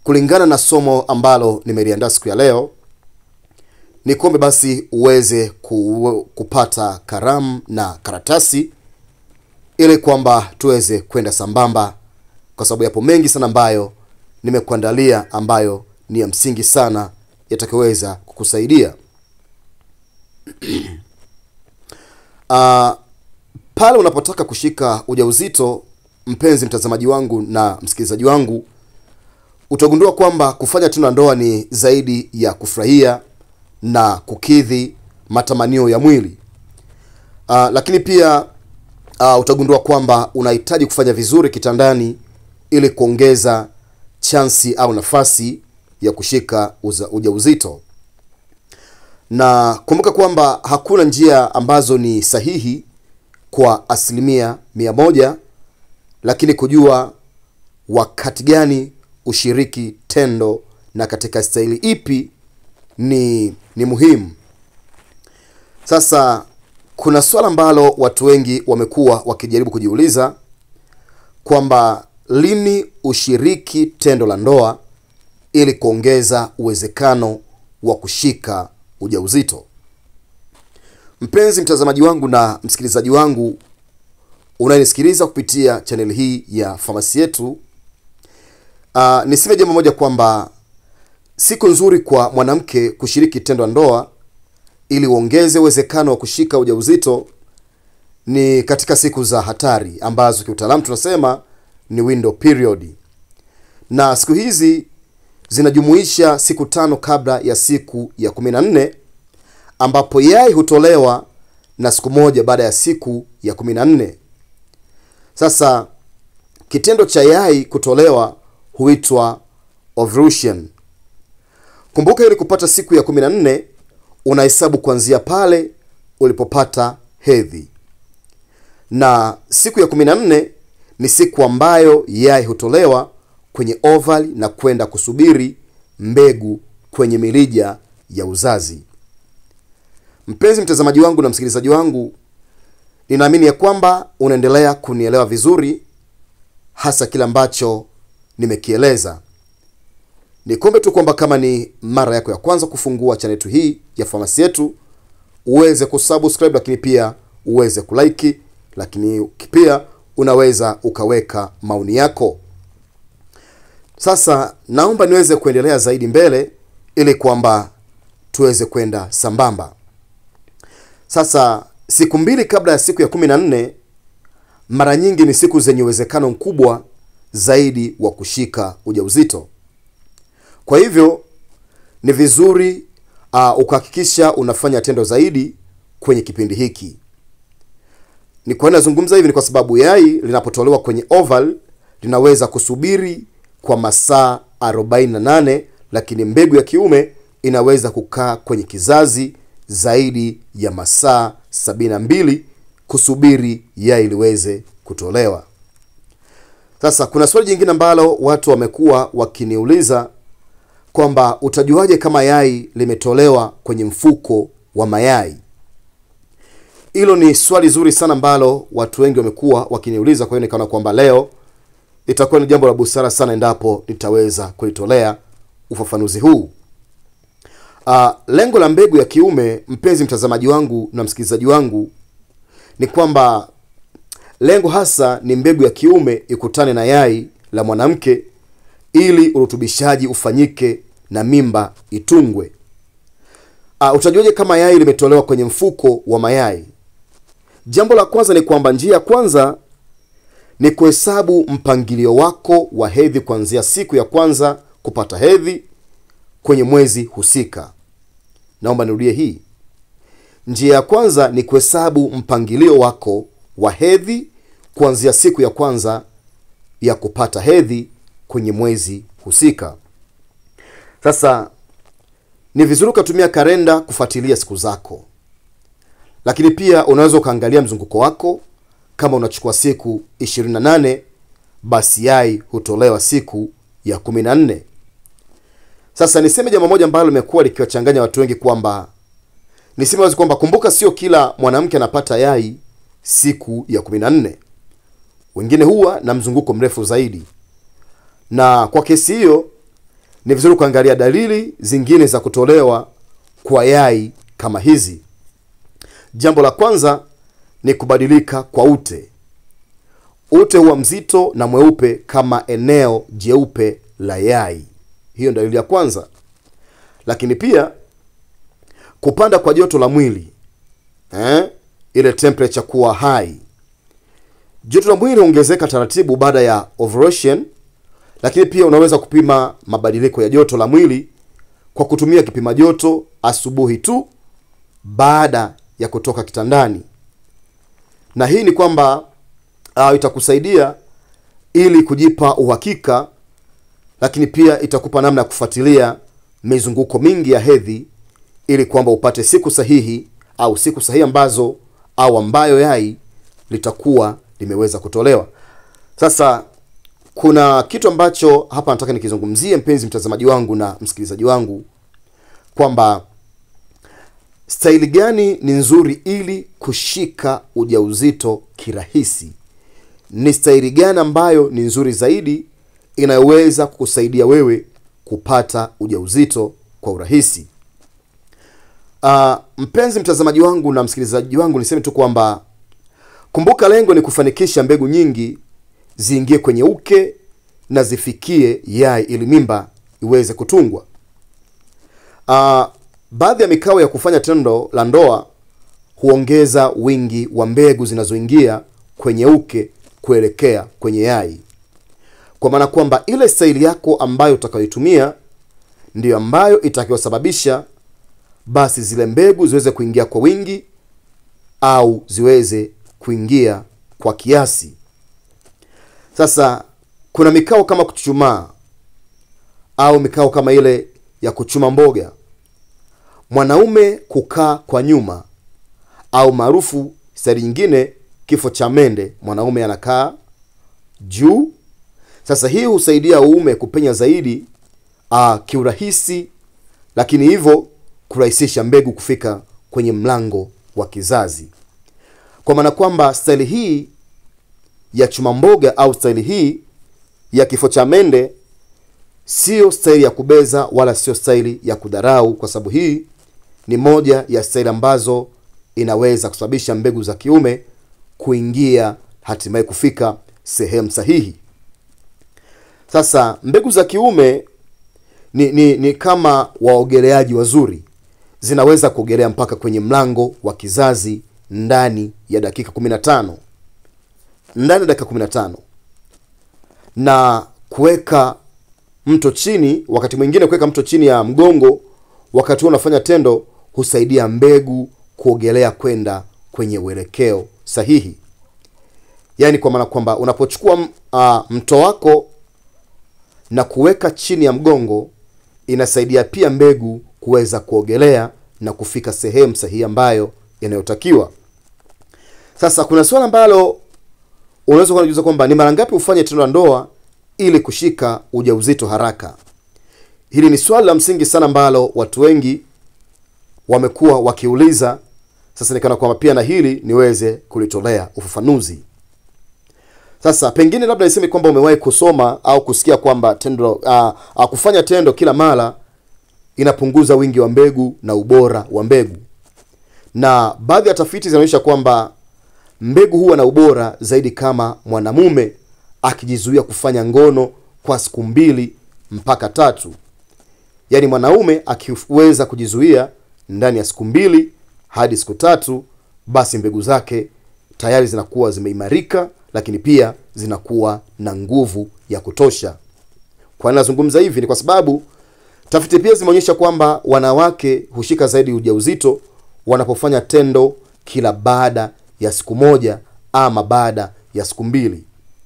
kulingana na somo ambalo nimeliandaa siku ya leo ni kuombe basi uweze ku, kupata karamu na karatasi ili kwamba tuweze kwenda sambamba kwa sababu yapo mengi sana ambayo nimekuandalia ambayo ni ya msingi sana yatakayoweza kukusaidia uh, pale unapotaka kushika ujauzito mpenzi mtazamaji wangu na msikilizaji wangu utagundua kwamba kufanya tendo la ndoa ni zaidi ya kufurahia na kukidhi matamanio ya mwili uh, lakini pia uh, utagundua kwamba unahitaji kufanya vizuri kitandani ili kuongeza chansi au nafasi ya kushika uza, ujauzito na kumbuka kwamba hakuna njia ambazo ni sahihi kwa asilimia mia moja lakini kujua wakati gani ushiriki tendo na katika staili ipi ni ni muhimu sasa kuna swala ambalo watu wengi wamekuwa wakijaribu kujiuliza kwamba lini ushiriki tendo la ndoa ili kuongeza uwezekano wa kushika ujauzito mpenzi mtazamaji wangu na msikilizaji wangu unayenisikiliza kupitia chaneli hii ya famasi yetu uh, niseme jambo moja kwamba siku nzuri kwa mwanamke kushiriki tendo la ndoa ili uongeze uwezekano wa kushika ujauzito ni katika siku za hatari ambazo kiutaalamu tunasema ni window period na siku hizi zinajumuisha siku tano kabla ya siku ya kumi na nne ambapo yai hutolewa na siku moja baada ya siku ya kumi na nne sasa kitendo cha yai kutolewa huitwa ovulation kumbuka ili kupata siku ya kumi na nne unahesabu kuanzia pale ulipopata hedhi na siku ya kumi na nne ni siku ambayo yai hutolewa kwenye oval na kwenda kusubiri mbegu kwenye mirija ya uzazi mpenzi mtazamaji wangu na msikilizaji wangu ninaamini ya kwamba unaendelea kunielewa vizuri hasa kile ambacho nimekieleza nikombe tu kwamba kama ni mara yako ya kwanza kufungua chanetu hii ya famasi yetu uweze kusubscribe lakini pia uweze kulike lakini pia unaweza ukaweka maoni yako sasa naomba niweze kuendelea zaidi mbele ili kwamba tuweze kwenda sambamba sasa siku mbili kabla ya siku ya kumi na nne mara nyingi ni siku zenye uwezekano mkubwa zaidi wa kushika ujauzito kwa hivyo ni vizuri uh, ukahakikisha unafanya tendo zaidi kwenye kipindi hiki ni kwa nini nazungumza hivi ni kwa sababu yai linapotolewa kwenye oval linaweza kusubiri kwa masaa 48 lakini mbegu ya kiume inaweza kukaa kwenye kizazi zaidi ya masaa 72 kusubiri yai liweze kutolewa sasa kuna swali jingine ambalo watu wamekuwa wakiniuliza kwamba utajuaje kama yai limetolewa kwenye mfuko wa mayai hilo ni swali zuri sana ambalo watu wengi wamekuwa wakiniuliza kwa hiyo nikaona kwamba leo itakuwa ni jambo la busara sana endapo nitaweza kulitolea ufafanuzi huu uh, lengo la mbegu ya kiume mpenzi mtazamaji wangu na msikilizaji wangu ni kwamba lengo hasa ni mbegu ya kiume ikutane na yai la mwanamke ili urutubishaji ufanyike na mimba itungwe uh, utajuaje kama yai limetolewa kwenye mfuko wa mayai jambo la kwanza ni kwamba njia ya kwanza ni kuhesabu mpangilio wako wa hedhi kuanzia siku ya kwanza kupata hedhi kwenye mwezi husika naomba nirudie hii njia ya kwanza ni kuhesabu mpangilio wako wa hedhi kuanzia siku ya kwanza ya kupata hedhi kwenye mwezi husika sasa ni vizuri ukatumia kalenda kufuatilia siku zako lakini pia unaweza ukaangalia mzunguko wako kama unachukua siku 28 basi yai hutolewa siku ya 14 sasa niseme jambo moja ambalo limekuwa likiwachanganya watu wengi kwamba niseme wazi kwamba kumbuka sio kila mwanamke anapata yai siku ya 14 wengine huwa na mzunguko mrefu zaidi na kwa kesi hiyo ni vizuri kuangalia dalili zingine za kutolewa kwa yai kama hizi. Jambo la kwanza ni kubadilika kwa ute. Ute huwa mzito na mweupe kama eneo jeupe la yai. Hiyo ndio dalili ya kwanza. Lakini pia kupanda kwa joto la mwili eh? ile temperature kuwa high. Joto la mwili huongezeka taratibu baada ya ovulation, lakini pia unaweza kupima mabadiliko ya joto la mwili kwa kutumia kipima joto asubuhi tu baada ya kutoka kitandani, na hii ni kwamba uh, itakusaidia ili kujipa uhakika, lakini pia itakupa namna ya kufuatilia mizunguko mingi ya hedhi ili kwamba upate siku sahihi au siku sahihi ambazo au ambayo yai litakuwa limeweza kutolewa. Sasa kuna kitu ambacho hapa nataka nikizungumzie, mpenzi mtazamaji wangu na msikilizaji wangu, kwamba staili gani ni nzuri ili kushika ujauzito kirahisi. Ni staili gani ambayo ni nzuri zaidi inayoweza kukusaidia wewe kupata ujauzito kwa urahisi? Uh, mpenzi mtazamaji wangu na msikilizaji wangu, niseme tu kwamba kumbuka, lengo ni kufanikisha mbegu nyingi ziingie kwenye uke na zifikie yai ili mimba iweze kutungwa. Uh, baadhi ya mikao ya kufanya tendo la ndoa huongeza wingi wa mbegu zinazoingia kwenye uke kuelekea kwenye yai, kwa maana kwamba ile staili yako ambayo utakayoitumia ndiyo ambayo itakayosababisha basi zile mbegu ziweze kuingia kwa wingi au ziweze kuingia kwa kiasi. Sasa kuna mikao kama kuchuchumaa au mikao kama ile ya kuchuma mboga, mwanaume kukaa kwa nyuma, au maarufu staili nyingine kifo cha mende, mwanaume anakaa juu. Sasa hii husaidia uume kupenya zaidi uh, kiurahisi, lakini hivyo kurahisisha mbegu kufika kwenye mlango wa kizazi, kwa maana kwamba staili hii ya chuma mboga au staili hii ya kifo cha mende sio staili ya kubeza wala sio staili ya kudharau, kwa sababu hii ni moja ya staili ambazo inaweza kusababisha mbegu za kiume kuingia hatimaye kufika sehemu sahihi. Sasa mbegu za kiume ni, ni, ni kama waogeleaji wazuri, zinaweza kuogelea mpaka kwenye mlango wa kizazi ndani ya dakika 15 ndani ya dakika 15 na kuweka mto chini, wakati mwingine kuweka mto chini ya mgongo wakati huo unafanya tendo husaidia mbegu kuogelea kwenda kwenye uelekeo sahihi. Yaani kwa maana kwamba unapochukua uh, mto wako na kuweka chini ya mgongo inasaidia pia mbegu kuweza kuogelea na kufika sehemu sahihi ambayo inayotakiwa. Sasa kuna swala ambalo unaweza kujiuliza kwamba ni mara ngapi ufanye tendo la ndoa ili kushika ujauzito haraka. Hili ni swali la msingi sana ambalo watu wengi wamekuwa wakiuliza. Sasa nikana kwamba pia na hili niweze kulitolea ufafanuzi. Sasa pengine labda niseme kwamba umewahi kusoma au kusikia kwamba tendo uh, uh, kufanya tendo kila mara inapunguza wingi wa mbegu na ubora wa mbegu, na baadhi ya tafiti zinaonyesha kwamba mbegu huwa na ubora zaidi kama mwanamume akijizuia kufanya ngono kwa siku mbili mpaka tatu. Yaani mwanaume akiweza kujizuia ndani ya siku mbili hadi siku tatu, basi mbegu zake tayari zinakuwa zimeimarika, lakini pia zinakuwa na nguvu ya kutosha. Kwa nini nazungumza hivi? Ni kwa sababu tafiti pia zimeonyesha kwamba wanawake hushika zaidi ujauzito wanapofanya tendo kila baada ya siku moja ama baada ya siku mbili.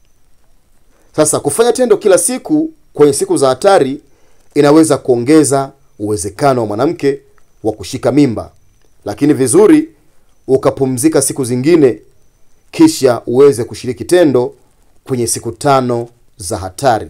Sasa kufanya tendo kila siku kwenye siku za hatari inaweza kuongeza uwezekano wa mwanamke wa kushika mimba, lakini vizuri ukapumzika siku zingine, kisha uweze kushiriki tendo kwenye siku tano za hatari.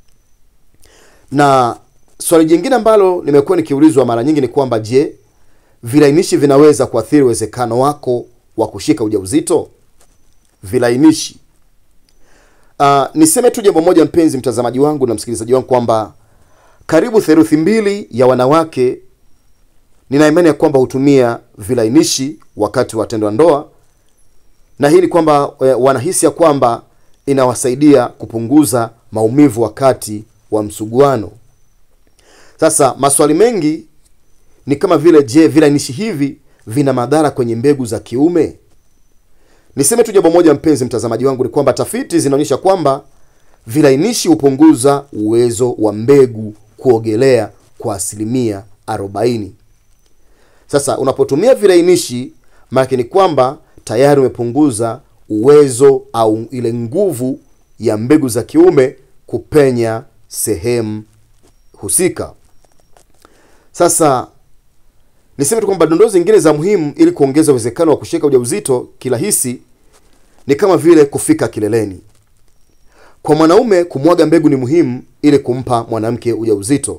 Na swali jingine ambalo nimekuwa nikiulizwa mara nyingi ni kwamba je, vilainishi vinaweza kuathiri uwezekano wako wa kushika ujauzito? Vilainishi Uh, niseme tu jambo moja mpenzi mtazamaji wangu na msikilizaji wangu kwamba karibu theluthi mbili ya wanawake nina imani ya kwamba hutumia vilainishi wakati wa tendo la ndoa, na hii ni kwamba e, wanahisi ya kwamba inawasaidia kupunguza maumivu wakati wa msuguano. Sasa maswali mengi ni kama vile, je, vilainishi hivi vina madhara kwenye mbegu za kiume? Niseme tu jambo moja, mpenzi mtazamaji wangu, ni kwamba tafiti zinaonyesha kwamba vilainishi hupunguza uwezo wa mbegu kuogelea kwa asilimia 40. Sasa unapotumia vilainishi, maana ni kwamba tayari umepunguza uwezo au ile nguvu ya mbegu za kiume kupenya sehemu husika. Sasa niseme tu kwamba dondoo zingine za muhimu ili kuongeza uwezekano wa kushika ujauzito kirahisi ni kama vile kufika kileleni. Kwa mwanaume kumwaga mbegu ni muhimu ili kumpa mwanamke ujauzito,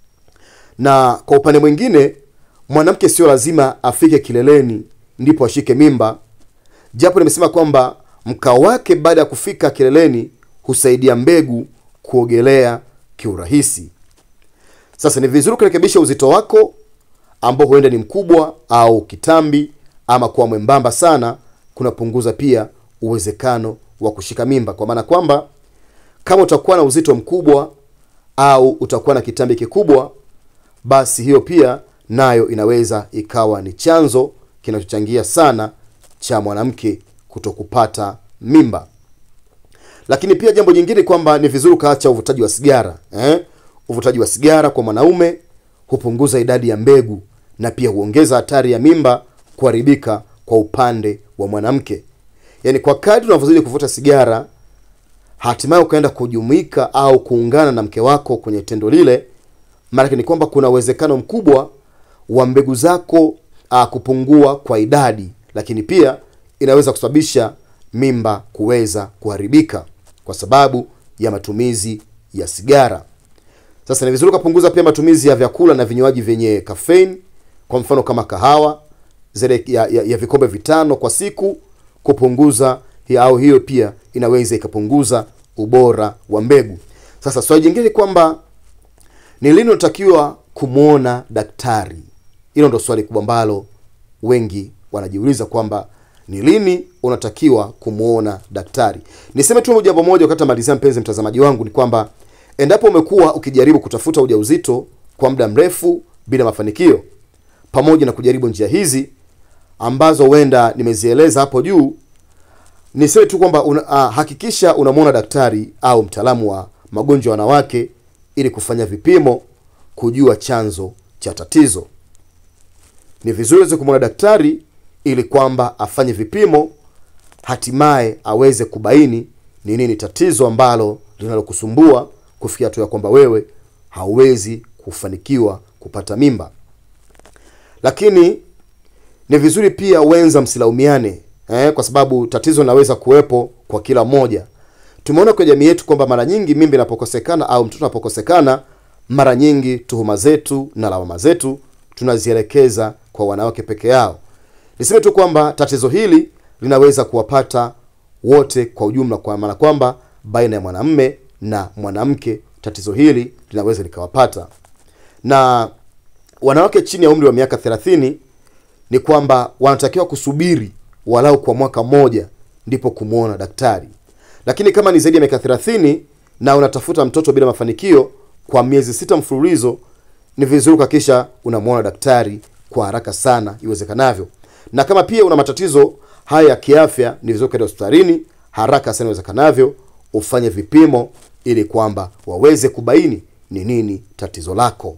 na kwa upande mwingine mwanamke sio lazima afike kileleni ndipo ashike mimba, japo nimesema kwamba mkao wake baada ya kufika kileleni husaidia mbegu kuogelea kiurahisi. Sasa ni vizuri kurekebisha uzito wako ambao huenda ni mkubwa au kitambi ama kuwa mwembamba sana, kunapunguza pia uwezekano wa kushika mimba, kwa maana kwamba kama utakuwa na uzito mkubwa au utakuwa na kitambi kikubwa, basi hiyo pia nayo inaweza ikawa ni chanzo kinachochangia sana cha mwanamke kutokupata mimba. Lakini pia jambo jingine kwamba ni vizuri ukaacha uvutaji wa sigara eh? Uvutaji wa sigara kwa mwanaume hupunguza idadi ya mbegu na pia huongeza hatari ya mimba kuharibika kwa upande wa mwanamke. Yaani, kwa kadri unavyozidi kuvuta sigara, hatimaye ukaenda kujumuika au kuungana na mke wako kwenye tendo lile, maanake ni kwamba kuna uwezekano mkubwa wa mbegu zako a, kupungua kwa idadi, lakini pia inaweza kusababisha mimba kuweza kuharibika kwa sababu ya matumizi ya sigara. Sasa ni vizuri ukapunguza pia matumizi ya vyakula na vinywaji vyenye caffeine, kwa mfano kama kahawa zile ya, ya, ya vikombe vitano kwa siku, kupunguza au hiyo pia inaweza ikapunguza ubora wa mbegu. Sasa swali jingine ni kwamba ni lini unatakiwa kumwona daktari? Hilo ndo swali kubwa ambalo wengi wanajiuliza kwamba ni lini unatakiwa kumwona daktari. Niseme tu jambo moja wakati namalizia, mpenzi mtazamaji wangu, ni kwamba endapo umekuwa ukijaribu kutafuta ujauzito kwa muda mrefu bila mafanikio, pamoja na kujaribu njia hizi ambazo huenda nimezieleza hapo juu, niseme tu kwamba una, ah, hakikisha unamwona daktari au mtaalamu wa magonjwa ya wanawake ili kufanya vipimo kujua chanzo cha tatizo. Ni vizuri uweze kumwona daktari ili kwamba afanye vipimo, hatimaye aweze kubaini ni nini tatizo ambalo linalokusumbua kufikia hatua ya kwamba wewe hauwezi kufanikiwa kupata mimba. Lakini ni vizuri pia wenza msilaumiane eh, kwa sababu tatizo linaweza kuwepo kwa kila mmoja. Tumeona kwenye jamii yetu kwamba mara nyingi mimba inapokosekana au mtoto anapokosekana, mara nyingi tuhuma zetu na lawama zetu tunazielekeza kwa wanawake peke yao. Niseme tu kwamba tatizo hili linaweza kuwapata wote kwa ujumla, kwa maana kwamba baina ya mwanamme na mwanamke tatizo hili linaweza likawapata. Na wanawake chini ya umri wa miaka 30 ni kwamba wanatakiwa kusubiri walau kwa mwaka mmoja ndipo kumwona daktari. Lakini kama ni zaidi ya miaka 30 na unatafuta mtoto bila mafanikio kwa miezi sita mfululizo, ni vizuri kuhakikisha unamwona daktari kwa haraka sana iwezekanavyo. Na kama pia una matatizo haya ya kiafya, ni vizuri kwenda hospitalini haraka sana iwezekanavyo, ufanye vipimo ili kwamba waweze kubaini ni nini tatizo lako.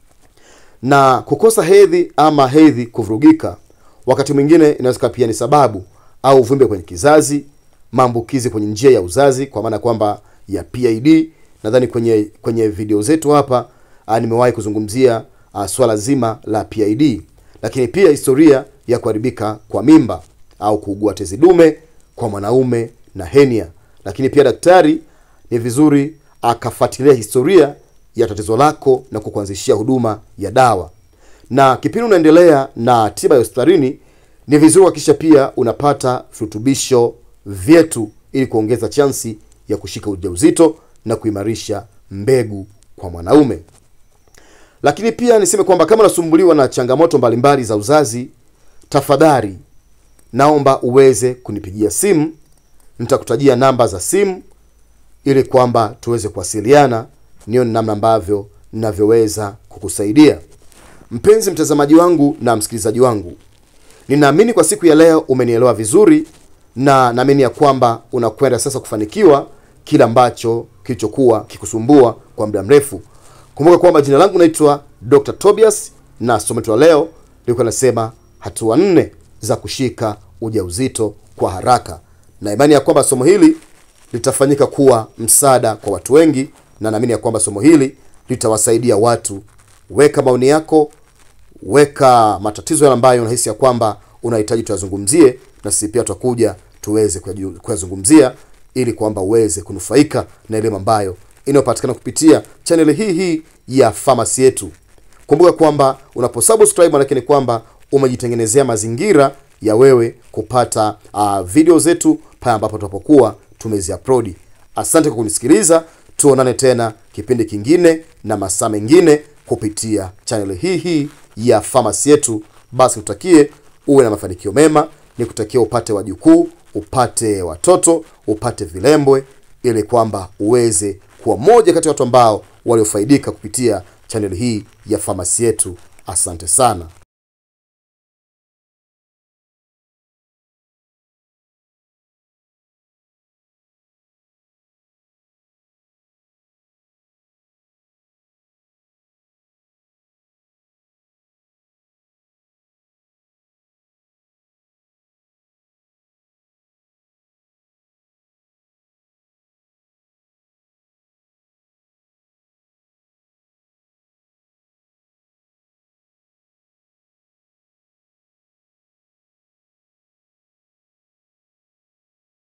Na kukosa hedhi ama hedhi kuvurugika, wakati mwingine inaweza pia ni sababu au uvimbe kwenye kizazi, maambukizi kwenye njia ya uzazi, kwa maana kwamba ya PID. Nadhani kwenye kwenye video zetu hapa ah, nimewahi kuzungumzia ah, swala zima la PID, lakini pia historia ya kuharibika kwa mimba au kuugua tezi dume kwa mwanaume na henia. Lakini pia daktari ni vizuri akafuatilia historia ya tatizo lako na kukuanzishia huduma ya dawa. Na kipindi unaendelea na tiba ya hospitalini, ni vizuri kuhakikisha pia unapata virutubisho vyetu ili kuongeza chansi ya kushika ujauzito na kuimarisha mbegu kwa mwanaume. Lakini pia niseme kwamba kama unasumbuliwa na changamoto mbalimbali za uzazi, tafadhali naomba uweze kunipigia simu. Nitakutajia namba za simu ili kwamba tuweze kuwasiliana, nione namna ambavyo ninavyoweza kukusaidia. Mpenzi mtazamaji wangu na msikilizaji wangu, ninaamini kwa siku ya leo umenielewa vizuri, na naamini ya kwamba unakwenda sasa kufanikiwa kile ambacho kilichokuwa kikusumbua kwa muda mrefu. Kumbuka kwamba jina langu naitwa Dr. Tobias na somo letu la leo lilikuwa nasema hatua nne za kushika ujauzito kwa haraka, na imani ya kwamba somo hili litafanyika kuwa msaada kwa watu wengi, na naamini ya kwamba somo hili litawasaidia watu. Weka maoni yako, weka matatizo yale ambayo unahisi ya kwamba unahitaji tuyazungumzie, na sisi pia tutakuja tuweze kuyaju- kuyazungumzia ili kwamba uweze kunufaika na elimu ambayo inayopatikana kupitia chaneli hii hii ya famasi yetu. Kumbuka kwamba unaposubscribe manake ni kwamba umejitengenezea mazingira ya wewe kupata uh, video zetu pale ambapo tunapokuwa tumeziupload. Asante kwa kunisikiliza, tuonane tena kipindi kingine na masaa mengine kupitia chaneli hii hii ya famasi yetu. Basi kutakie uwe na mafanikio mema, nikutakia upate wajukuu, upate watoto, upate vilembwe, ili kwamba uweze kuwa moja kati ya watu ambao waliofaidika kupitia chaneli hii ya famasi yetu. Asante sana.